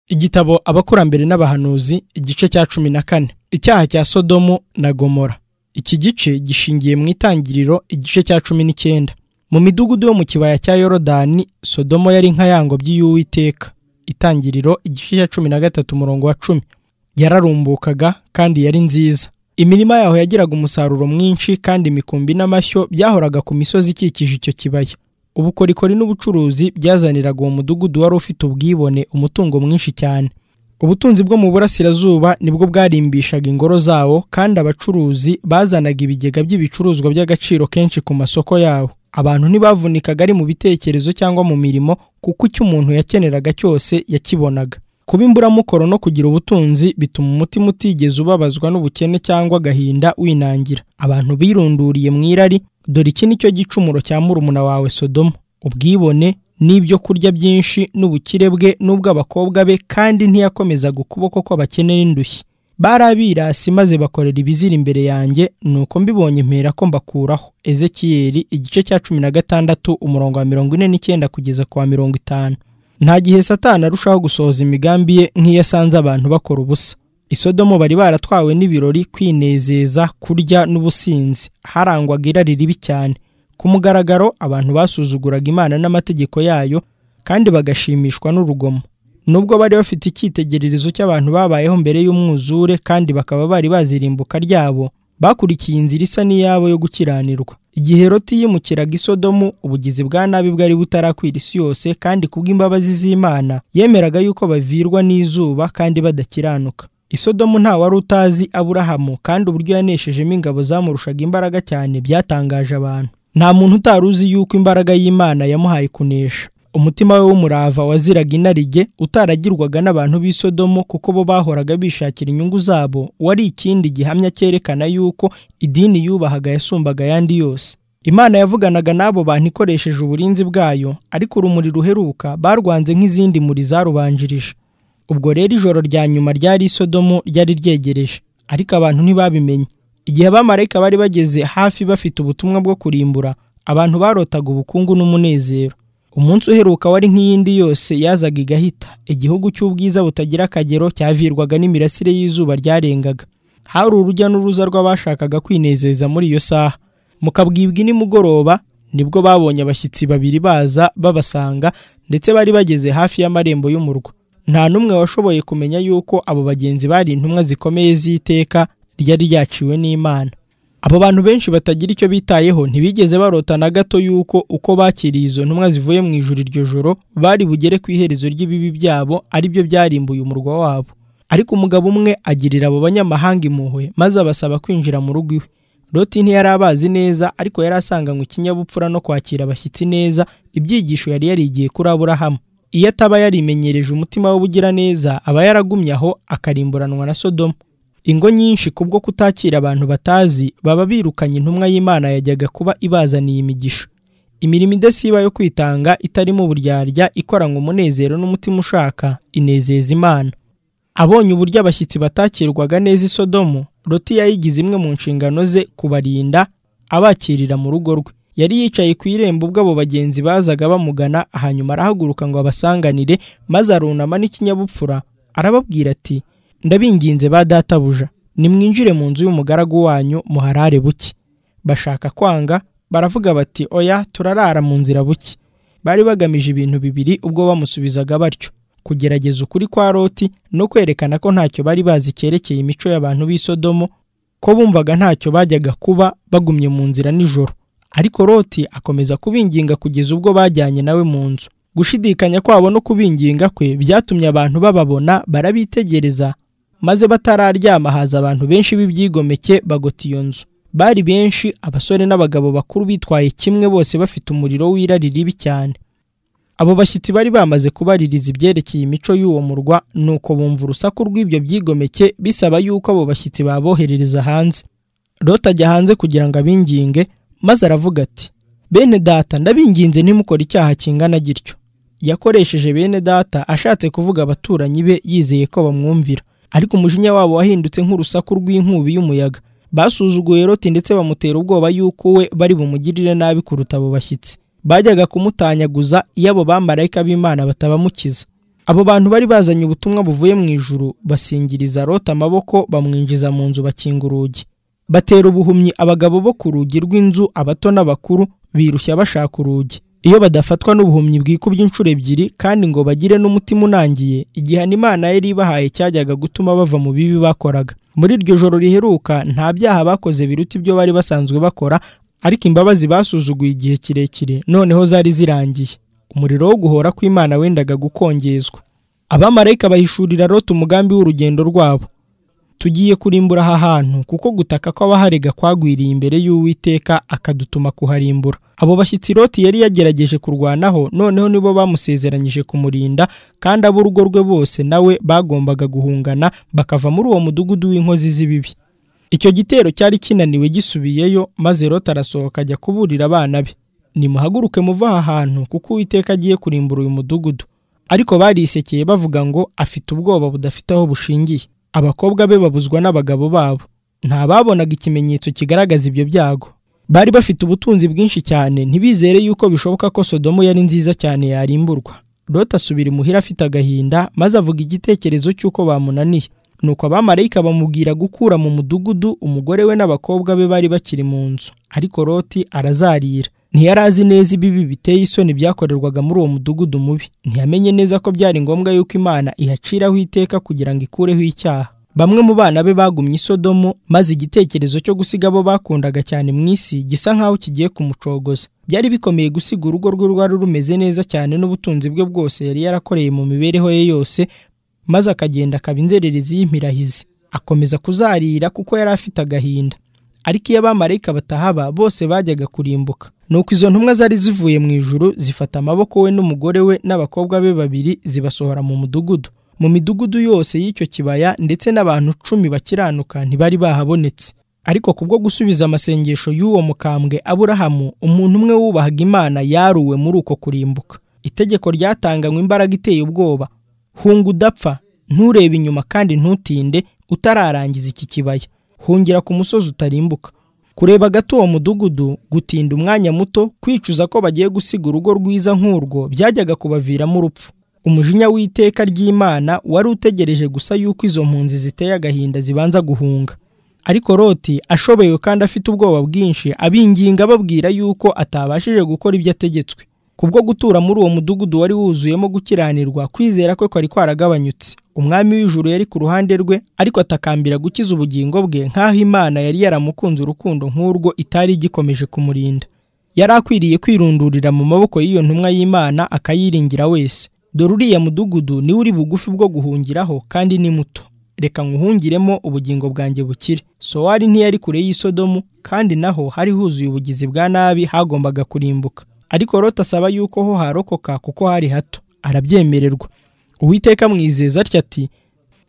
igitabo abakurambere n'abahanuzi igice cya cumi na kane icyaha cya sodomu na gomora iki gice gishingiye mu itangiriro igice cya cumi n'icyenda mu midugudu yo mu kibaya cya yorodani sodomo yari nka ya ngobyi y'uwiteka itangiriro igice cya cumi na gatatu umurongo wa cumi yararumbukaga kandi yari nziza imirima yaho yagiraga umusaruro mwinshi kandi imikumbi n'amashyo byahoraga ku misozi ikikije icyo kibaya ubukorikori n'ubucuruzi byazaniraga uwo mudugudu wari ufite ubwibone umutungo mwinshi cyane ubutunzi bwo mu burasirazuba nibwo bwarimbishaga ingoro zawo kandi abacuruzi bazanaga ibigega by'ibicuruzwa by'agaciro kenshi ku masoko yabo abantu ntibavunikaga ari mu bitekerezo cyangwa mu mirimo kuko icyo umuntu yakeneraga cyose yakibonaga kuba imburamukoro no kugira ubutunzi bituma umutima utigeze ubabazwa n'ubukene cyangwa agahinda winangira abantu birunduriye mu irari dore iki ni cyo gicumuro cya murumuna wawe sodomu ubwibone n'ibyo kurya byinshi n'ubukire bwe n'ubw'abakobwa be kandi ntiyakomezaga ukuboko kw'abakene n'indushyi bari abirasi maze bakorera ibizira imbere yanjye nuko mbibonye mpera ko mbakuraho ezekiyeli igice cya cumi na gatandatu umurongo wa mirongo ine n'icyenda kugeza ku wa mirongo itanu nta gihe satani arushaho gusohoza imigambi ye nk'iyo asanze abantu bakora ubusa isodomo bari baratwawe n'ibirori kwinezeza kurya n'ubusinzi harangwaga irari ribi cyane ku mugaragaro abantu basuzuguraga imana n'amategeko yayo kandi bagashimishwa n'urugomo nubwo bari bafite icyitegererezo cy'abantu babayeho mbere y'umwuzure kandi bakaba bari bazi irimbuka ryabo bakurikiye inzira isa n'iyabo yo gukiranirwa igihe roti yimukiraga isodomu ubugizi bwa nabi bwari butarakwira isi yose kandi kubw'imbabazi z'imana yemeraga yuko bavirwa n'izuba kandi badakiranuka isodomu nta wari utazi aburahamu kandi uburyo yaneshejemo ingabo zamurushaga imbaraga cyane byatangaje abantu nta muntu utari uzi yuko imbaraga y'imana yamuhaye kunesha umutima we w'umurava waziraga inarijye utaragirwaga n'abantu b'isodomo kuko bo bahoraga bishakira inyungu zabo wari ikindi gihamya cyerekana yuko idini yubahaga yasumbaga ayandi yose imana yavuganaga n'abo bantu ikoresheje uburinzi bwayo ariko urumuri ruheruka barwanze nk'izindi muri zarubanjirije ubwo rero ijoro rya nyuma ryari isodomo ryari ryegereje ariko abantu ntibabimenye igihe abamarayika bari bageze hafi bafite ubutumwa bwo kurimbura abantu barotaga ubukungu n'umunezero umunsi uheruka wari nk'iyindi yose yazaga igahita igihugu cy'ubwiza butagira akagero cyavirwaga n'imirasire y'izuba ryarengaga hari urujya n'uruza rw'abashakaga kwinezeza muri iyo saha mukabwibwa nimugoroba nibwo babonye abashyitsi babiri baza babasanga ndetse bari bageze hafi y'amarembo y'umurwa nta n'umwe washoboye kumenya yuko abo bagenzi bari intumwa zikomeye z'iteka ryari ryaciwe n'imana abo bantu benshi batagira icyo bitayeho ntibigeze barota na gato yuko uko bakiriye izo ntumwa zivuye mu ijuru iryo joro bari bugere ku iherezo ry'ibibi byabo ari byo byarimbuye umurwa wabo ariko umugabo umwe agirira abo banyamahanga impuhwe maze abasaba kwinjira mu rugo iwe roti ntiyari abazi neza ariko yari asanganywe ikinyabupfura no kwakira abashyitsi neza ibyigisho yari yarigiye kuri aburahamu iyo ataba yarimenyereje umutima w'ubugiraneza aba yaragumye aho akarimburanwa na sodomu ingo nyinshi kubwo kutakira abantu batazi baba birukanye intumwa y'imana yajyaga kuba ibazaniye imigisha imirimo idasiba yo kwitanga itarimo uburyarya ikoranywe umunezero n'umutima ushaka inezeza imana abonye uburyo abashyitsi batakirwaga neza isodomu roti yayigize imwe mu nshingano ze kubarinda abakirira mu rugo rwe yari yicaye ku irembo ubwo abo bagenzi bazaga bamugana hanyuma arahaguruka ngo abasanganire maze arunama n'ikinyabupfura arababwira ati ndabinginze ba databuja nimwinjire mu nzu y'umugaragu wanyu muharare buke bashaka kwanga baravuga bati oya turarara mu nzira buke bari bagamije ibintu bibiri ubwo bamusubizaga batyo kugerageza ukuri kwa roti no kwerekana ko ntacyo bari bazi cyerekeye imico y'abantu b'isodomo ko bumvaga ntacyo bajyaga kuba bagumye mu nzira nijoro ariko roti akomeza kubinginga kugeza ubwo bajyanye nawe mu nzu gushidikanya kwabo no kubinginga kwe byatumye abantu bababona barabitegereza maze batararyama haza abantu benshi b'ibyigomeke bagota iyo nzu bari benshi abasore n'abagabo bakuru bitwaye kimwe bose bafite umuriro w'irari ribi cyane abo bashyitsi bari bamaze kubaririza ibyerekeye imico y'uwo murwa nuko bumva urusaku rw'ibyo byigomeke bisaba yuko abo bashyitsi baboherereza hanze rota ajya hanze kugira ngo abinginge maze aravuga ati bene data ndabinginze ntimukore icyaha kingana gityo yakoresheje bene data ashatse kuvuga abaturanyi be yizeye ko bamwumvira ariko umujinya wabo wahindutse nk'urusaku rw'inkubi y'umuyaga basuzuguye roti ndetse bamutera ubwoba y'uko we bari bumugirire nabi kuruta abo bashyitsi bajyaga kumutanyaguza iyo abo bamarayika b'imana batabamukiza abo bantu bari bazanye ubutumwa buvuye mu ijuru basingiriza loti amaboko bamwinjiza mu nzu bakinga urugi batera ubuhumyi abagabo bo ku rugi rw'inzu abato n'abakuru birushya bashaka urugi iyo badafatwa n'ubuhumyi bwikubye inshuro ebyiri kandi ngo bagire n'umutima unangiye igihano imana yari ibahaye cyajyaga gutuma bava mu bibi bakoraga muri iryo joro riheruka nta byaha bakoze biruta ibyo bari basanzwe bakora ariko imbabazi basuzuguye igihe kirekire noneho zari zirangiye umuriro wo guhora kw'imana wendaga gukongezwa abamarayika bahishurira loti umugambi w'urugendo rwabo tugiye kurimbura aha hantu kuko gutaka kw'abaharega kwagwiriye imbere y'uwiteka akadutuma kuharimbura abo bashyitsi loti yari yagerageje kurwanaho noneho nibo bamusezeranyije kumurinda kandi ab'urugo rwe bose nawe bagombaga guhungana bakava muri uwo mudugudu w'inkozi z'ibibi icyo gitero cyari kinaniwe gisubiyeyo maze loti arasohoka ajya kuburira abana be nimuhaguruke muva aha hantu kuko uwiteka agiye kurimbura uyu mudugudu ariko barisekeye bavuga ngo afite ubwoba budafite aho bushingiye abakobwa be babuzwa n'abagabo babo ntababonaga ikimenyetso kigaragaza ibyo byago bari bafite ubutunzi bwinshi cyane ntibizere yuko bishoboka ko sodomu yari nziza cyane yarimburwa loti asubira imuhira afite agahinda maze avuga igitekerezo cy'uko bamunaniye nuko abamarayika bamubwira gukura mu mudugudu umugore we n'abakobwa be bari bakiri mu nzu ariko loti arazarira ntiyari azi neza ibibi biteye isoni byakorerwaga muri uwo mudugudu mubi ntiyamenye neza ko byari ngombwa yuko imana ihaciraho iteka kugira ngo ikureho icyaha bamwe mu bana be bagumye isodomo maze igitekerezo cyo gusiga abo bakundaga cyane mu isi gisa nk'aho kigiye kumucogoza byari bikomeye gusiga urugo rwe rwari rumeze neza cyane n'ubutunzi bwe bwose yari yarakoreye mu mibereho ye yose maze akagenda akaba inzererezi y'impirahizi akomeza kuzarira kuko yari afite agahinda ariko iyo abamarayika batahaba bose bajyaga kurimbuka nuko izo ntumwa zari zivuye mu ijuru zifata amaboko we n'umugore we n'abakobwa be babiri zibasohora mu mudugudu mu midugudu yose y'icyo kibaya ndetse n'abantu cumi bakiranuka ntibari bahabonetse ariko kubwo gusubiza amasengesho y'uwo mukambwe aburahamu umuntu umwe wubahaga imana yaruwe muri uko kurimbuka itegeko ryatanganywe imbaraga iteye ubwoba hunga udapfa nturebe inyuma kandi ntutinde utararangiza iki kibaya hungira ku musozi utarimbuka kureba gato uwo mudugudu gutinda umwanya muto kwicuza ko bagiye gusiga urugo rwiza nk'urwo byajyaga kubaviramo urupfu umujinya w'iteka ry'imana wari utegereje gusa yuko izo mpunzi ziteye agahinda zibanza guhunga ariko loti ashoboye kandi afite ubwoba bwinshi abinginga ababwira yuko atabashije gukora ibyo ategetswe kubwo gutura muri uwo mudugudu wari wuzuyemo gukiranirwa kwizera kwe kwari kwaragabanyutse umwami w'ijuru yari ku ruhande rwe ariko atakambira gukiza ubugingo bwe nk'aho imana yari yaramukunze urukundo nk'urwo itari igikomeje kumurinda yari akwiriye kwirundurira mu maboko y'iyo ntumwa y'imana akayiringira wese dore uriya mudugudu niwe uri bugufi bwo guhungiraho kandi ni muto reka nkuhungiremo ubugingo bwanjye bukire sowari ntiyari kure y'isodomu kandi naho hari huzuye ubugizi bwa nabi hagombaga kurimbuka ariko Loti asaba yuko ho harokoka kuko hari hato arabyemererwa uwiteka amwizeza atya ati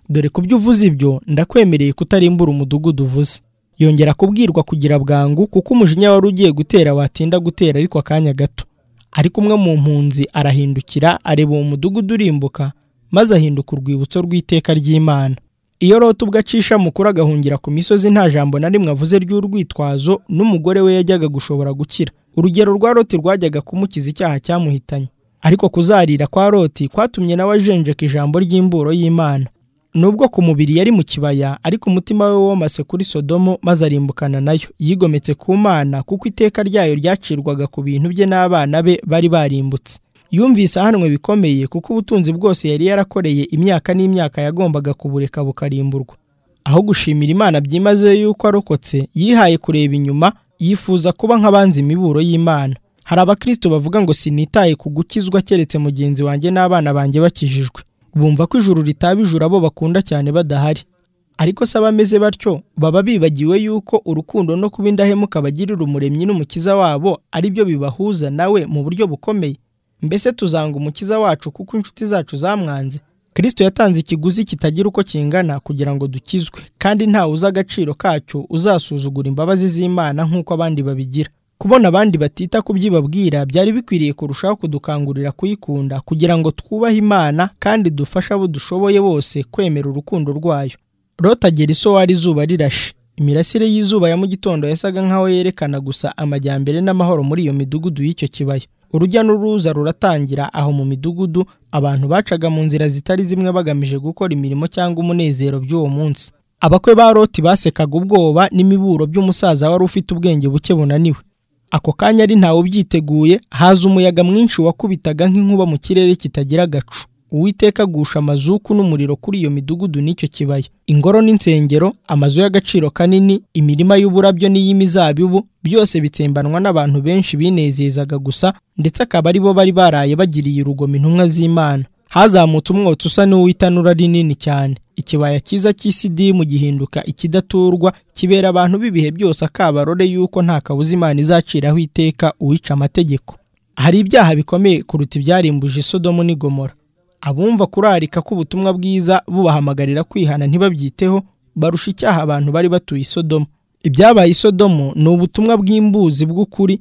dore ku byo uvuze ibyo ndakwemereye kutarimbura umudugudu uvuze yongera kubwirwa kugira bwangu kuko umujinya wari ugiye gutera watinda gutera ariko akanya gato ariko umwe mu mpunzi arahindukira areba uwo mudugudu urimbuka maze ahinduka urwibutso rw'iteka ry'imana iyo Loti ubwo acisha mukuru agahungira ku misozi nta jambo na rimwe avuze ry'urwitwazo n'umugore we yajyaga gushobora gukira urugero rwa Loti rwajyaga kumukiza icyaha cyamuhitanye ariko kuzarira kwa Loti kwatumye nawe ajenjeka ijambo ry'imburo y'Imana nubwo ku mubiri yari mu kibaya ariko umutima we womase kuri Sodomo maze arimbukana nayo yigometse ku Mana kuko iteka ryayo ryacirwaga ku bintu bye n'abana be bari barimbutse yumvise ahanwe bikomeye kuko ubutunzi bwose yari yarakoreye imyaka n'imyaka yagombaga kubureka bukarimburwa aho gushimira imana byimazeyo yuko arokotse yihaye kureba inyuma yifuza kuba nk'abanzi imiburo y'imana hari abakristo bavuga ngo sinitaye ku gukizwa keretse mugenzi wanjye n'abana banjye bakijijwe bumva ko ijuru ritaba ijuru abo bakunda cyane badahari ariko se abameze batyo baba bibagiwe yuko urukundo no kuba indahemuka bagirira umuremyi n'umukiza wabo ari byo bibahuza nawe mu buryo bukomeye mbese tuzanga umukiza wacu kuko inshuti zacu zamwanze kirisito yatanze ikiguzi kitagira uko kingana kugira ngo dukizwe kandi ntawe uzi agaciro kacyo uzasuzugura imbabazi z'imana nk'uko abandi babigira kubona abandi batita ku byibabwira byari bikwiriye kurushaho kudukangurira kuyikunda kugira ngo twubahe imana kandi dufashe abo dushoboye bose kwemera urukundo rwayo lota agera isowari izuba rirashe imirasire y'izuba ya mu gitondo yasaga nk'aho yerekana gusa amajyambere n'amahoro muri iyo midugudu y'icyo kibaya urujya n'uruza ruratangira aho mu midugudu abantu bacaga mu nzira zitari zimwe bagamije gukora imirimo cyangwa umunezero by'uwo munsi abakwe ba loti basekaga ubwoba n'imiburo by'umusaza wari ufite ubwenge buke bunaniwe ako kanya ari ntawe ubyiteguye haza umuyaga mwinshi wakubitaga nk'inkuba mu kirere kitagira agacu uwiteka agusha amazuku n'umuriro kuri iyo midugudu n'icyo kibaya ingoro n'insengero amazu y'agaciro kanini imirima y'uburabyo n'iy'imizabibu byose bitsembanwa n'abantu benshi binezezaga gusa ndetse akaba ari bo bari baraye bagiriye urugomo intumwa z'imana hazamutse umwotsi usa n'uwitanura rinini cyane ikibaya cyiza cy'isidimu gihinduka ikidaturwa kibera abantu b'ibihe byose akabarore y'uko nta kabuza imana izaciraho iteka uwica amategeko hari ibyaha bikomeye kuruta ibyarimbuje isodomu n'i gomora abumva kurarika k'ubutumwa bwiza bubahamagarira kwihana ntibabyiteho barusha icyaha abantu bari batuye isodomu ibyabaye isodomu ni ubutumwa bw'imbuzi bw'ukuri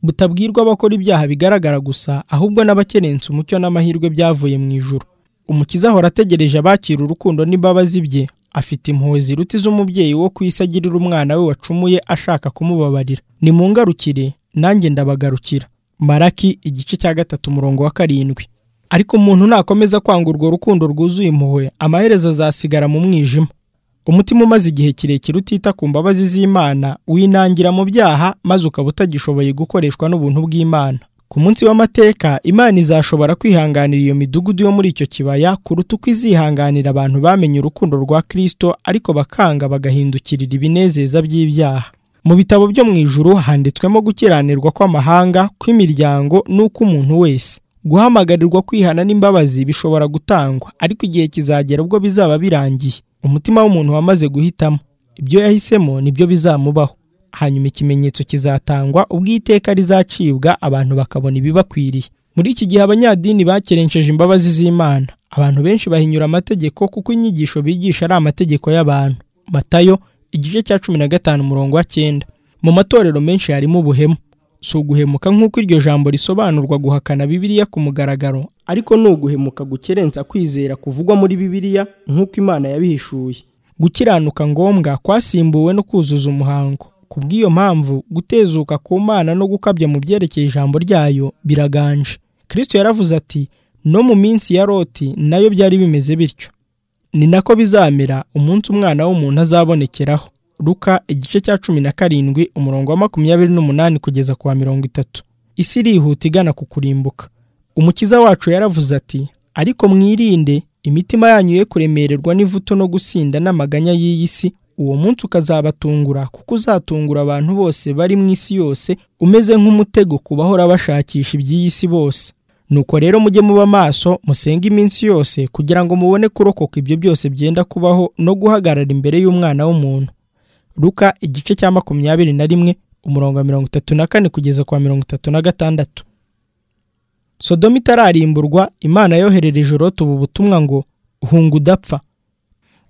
butabwirwa abakora ibyaha bigaragara gusa ahubwo n'abakerensa umucyo n'amahirwe byavuye mu ijuru umukiza ahora ategereje abakira urukundo n'imbabazi bye afite impuhwe ziruta iz'umubyeyi wo ku isi agirira umwana we wacumuye ashaka kumubabarira nimungarukire nanjye ndabagarukira maraki igice cya gatatu umurongo wa karindwi ariko umuntu nakomeza kwanga urwo rukundo rwuzuye impuhwe amaherezo azasigara mu mwijima umutima umaze igihe kirekire utita ku mbabazi z'imana winangira mu byaha maze ukaba utagishoboye gukoreshwa n'ubuntu bw'imana ku munsi w'amateka imana izashobora kwihanganira iyo midugudu yo muri icyo kibaya kuruta uko izihanganira abantu bamenye urukundo rwa kirisito ariko bakanga bagahindukirira ibinezeza by'ibyaha mu bitabo byo mu ijuru handitswemo gukiranirwa kw'amahanga kw'imiryango n'ukw'umuntu wese guhamagarirwa kwihana n'imbabazi bishobora gutangwa ariko igihe kizagera ubwo bizaba birangiye umutima w'umuntu wamaze guhitamo ibyo yahisemo nibyo bizamubaho hanyuma ikimenyetso kizatangwa ubwo iteka rizacibwa abantu bakabona ibibakwiriye muri iki gihe abanyadini bakerenceje imbabazi z'imana abantu benshi bahinyura amategeko kuko inyigisho bigisha ari amategeko y'abantu matayo igice cya cumi na gatanu umurongo wa cyenda mu matorero menshi harimo ubuhemu si uguhemuka nk'uko iryo jambo risobanurwa guhakana bibiliya ku mugaragaro ariko ni uguhemuka gukerensa kwizera kuvugwa muri bibiliya nk'uko imana yabihishuye gukiranuka ngombwa kwasimbuwe no kuzuza umuhango ku bw'iyo mpamvu gutezuka ku mana no gukabya mu byerekeye ijambo ryayo biraganje kirisito yaravuze ati no mu minsi ya loti nayo byari bimeze bityo ni nako bizamera umunsi umwana w'umuntu azabonekeraho Luka igice cya cumi na karindwi umurongo wa makumyabiri n'umunani kugeza ku wa mirongo itatu isi irihuta igana ku kurimbuka umukiza wacu yaravuze ati ariko mwirinde imitima yanyu ye kuremererwa n'ivuto no gusinda n'amaganya y'iyi si uwo munsi ukazabatungura kuko uzatungura abantu bose bari mu isi yose umeze nk'umutego ku bahora bashakisha iby'iyi si bose nuko rero mujye muba maso musenge iminsi yose kugira ngo mubone kurokoka ibyo byose byenda kubaho no guhagarara imbere y'umwana w'umuntu Luka igice cya makumyabiri na rimwe umurongo wa mirongo itatu na kane kugeza kwa mirongo itatu na gatandatu sodomu itararimburwa imana yoherereje urota ubu butumwa ngo hunga udapfa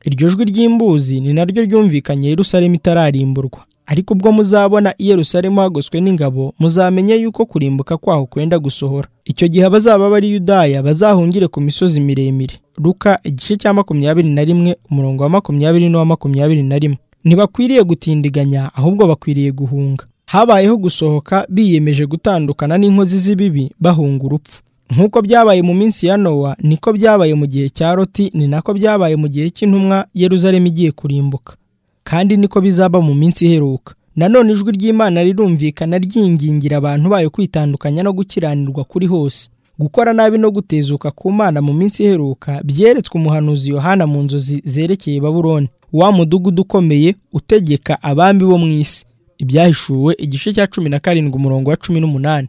iryo jwi ry'imbuzi ni naryo ryumvikanye Yerusalemu itararimburwa ariko ubwo muzabona i Yerusalemu hagoswe n'ingabo muzamenye yuko kurimbuka kwaho kwenda gusohora icyo gihe abazaba bari yudaya bazahungire ku misozi miremire Luka igice cya makumyabiri na rimwe umurongo wa makumyabiri n'uwa makumyabiri na rimwe ntibakwiriye gutindiganya ahubwo bakwiriye guhunga habayeho gusohoka biyemeje gutandukana n'inkozi z'ibibi bahunga urupfu nk'uko byabaye mu minsi ya nowa niko byabaye mu gihe cya loti ni nako byabaye mu gihe cy'intumwa yeruzalemu igiye kurimbuka kandi niko bizaba mu minsi iheruka nanone ijwi ry'imana rirumvikana ryingingira abantu bayo kwitandukanya no gukiranirwa kuri hose gukora nabi no gutezuka ku mana mu minsi iheruka byeretswe umuhanuzi yohana mu nzozi zerekeye baburoni wa mudugudu ukomeye utegeka abambi bo mu isi ibyahishuwe igice cya cumi na karindwi umurongo wa cumi n'umunani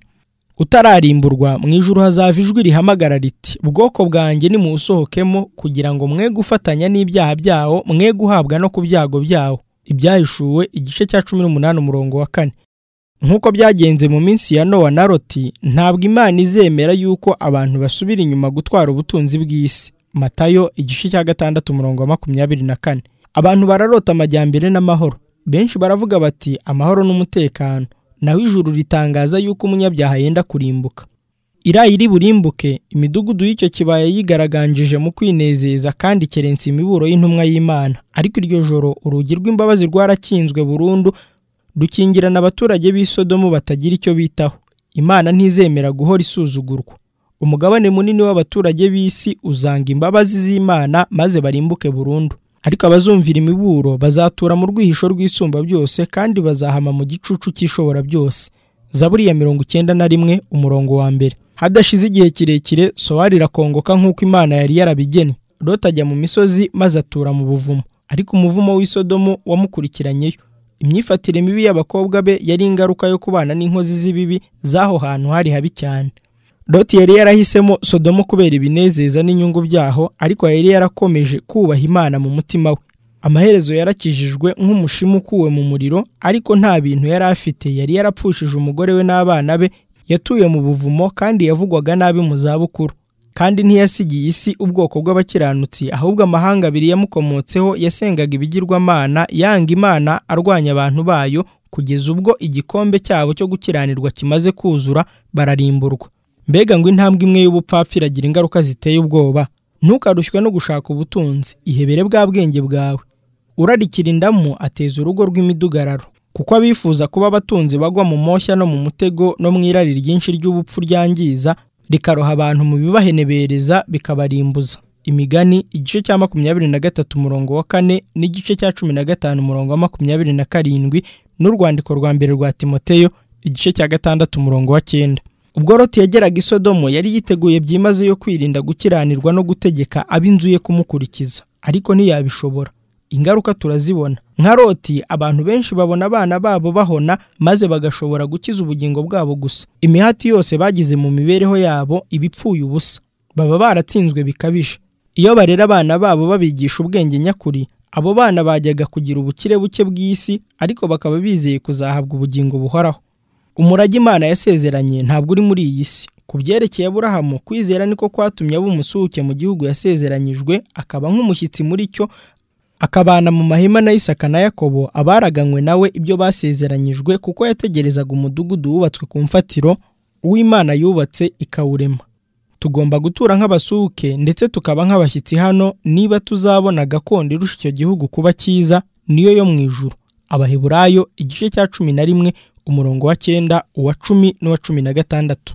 utararimburwa mu ijuru hazava ijwi rihamagara riti bwoko bwanjye nimuwusohokemo kugira ngo mwe gufatanya n'ibyaha byawo mwe guhabwa no ku byago byawo ibyahishuwe igice cya cumi n'umunani umurongo wa kane nk'uko byagenze mu minsi ya nowa na loti ntabwo imana izemera yuko abantu basubira inyuma gutwara ubutunzi bw'isi matayo igice cya gatandatu umurongo wa makumyabiri na kane abantu bararota amajyambere n'amahoro benshi baravuga bati amahoro n'umutekano naho ijuru ritangaza yuko umunyabyaha yenda kurimbuka irayi riburimbuke imidugudu y'icyo kibaya yigaragangije mu kwinezeza kandi kerensa imiburo y'intumwa y'imana ariko iryo joro urugi rw'imbabazi rwarakinzwe burundu dukingirana abaturage b'isodomu batagira icyo bitaho imana ntizemera guhora isuzugurwa umugabane munini w'abaturage b'isi uzanga imbabazi z'imana maze barimbuke burundu ariko abazumvira imiburo bazatura mu rwihisho rw'isumba byose kandi bazahama mu gicucu cy'ishobora byose zaburi ya mirongo icyenda na rimwe umurongo wa mbere hadashize igihe kirekire sowari irakongoka nk'uko imana yari yarabigennye loti ajya mu misozi maze atura mu buvumo ariko umuvumo w'isodomo wamukurikiranyeyo imyifatire mibi y'abakobwa be yari ingaruka yo kubana n'inkozi z'ibibi z'aho hantu hari habi cyane loti yari yarahisemo sodomo kubera ibinezeza n'inyungu byaho ariko yari yarakomeje kubaha imana mu mutima we amaherezo yarakijijwe nk'umushimu ukuwe mu muriro ariko nta bintu yari afite yari yarapfushije umugore we n'abana be yatuye mu buvumo kandi yavugwaga nabi mu zabukuru kandi ntiyasigiye isi ubwoko bw'abakiranutsi ahubwo amahanga abiri yamukomotseho yasengaga ibigirwamana yanga imana arwanya abantu bayo kugeza ubwo igikombe cyabo cyo gukiranirwa kimaze kuzura bararimburwa mbega ngo intambwe imwe y'ubupfapfa iragira ingaruka ziteye ubwoba ntukarushywe no gushaka ubutunzi ihebere bwa bwenge bwawe urarikira indamu ateza urugo rw'imidugararo kuko abifuza kuba abatunzi bagwa mu moshya no mu mutego no mu irari ryinshi ry'ubupfu ryangiza rikaroha abantu mu bibahenebereza bikabarimbuza imigani igice cya makumyabiri na gatatu umurongo wa kane n'igice cya cumi na gatanu umurongo wa makumyabiri na karindwi n'urwandiko rwa mbere rwa timoteyo igice cya gatandatu umurongo wa cyenda ubwo roti yageraga i sodomo yari yiteguye byimazeyo kwirinda gukiranirwa no gutegeka ab'inzu ye kumukurikiza ariko ntiyabishobora ingaruka turazibona nka roti abantu benshi babona abana babo bahona maze bagashobora gukiza ubugingo bwabo gusa imihati yose bagize mu mibereho yabo ibipfuye ubusa baba baratsinzwe bikabije iyo barera abana babo babigisha ubwenge nyakuri abo bana bajyaga kugira ubukire buke bw'isi ariko bakaba bizeye kuzahabwa ubugingo buhoraho umurage imana yasezeranye ntabwo uri muri iyi si ku byerekeye aburahamu kwizera niko kwatumye aba umusuhuke mu gihugu yasezeranyijwe akaba nk'umushyitsi muri cyo akabana mu mahema na isaka na yakobo abaraganywe nawe ibyo basezeranyijwe kuko yategerezaga umudugudu wubatswe ku mfatiro uw'imana yubatse ikawurema tugomba gutura nk'abasuhuke ndetse tukaba nk'abashyitsi hano niba tuzabona gakondo irusha icyo gihugu kuba cyiza niyo yo mu ijuru abaheburayo igice cya cumi na rimwe umurongo wa cyenda uwa cumi n'uwa cumi na gatandatu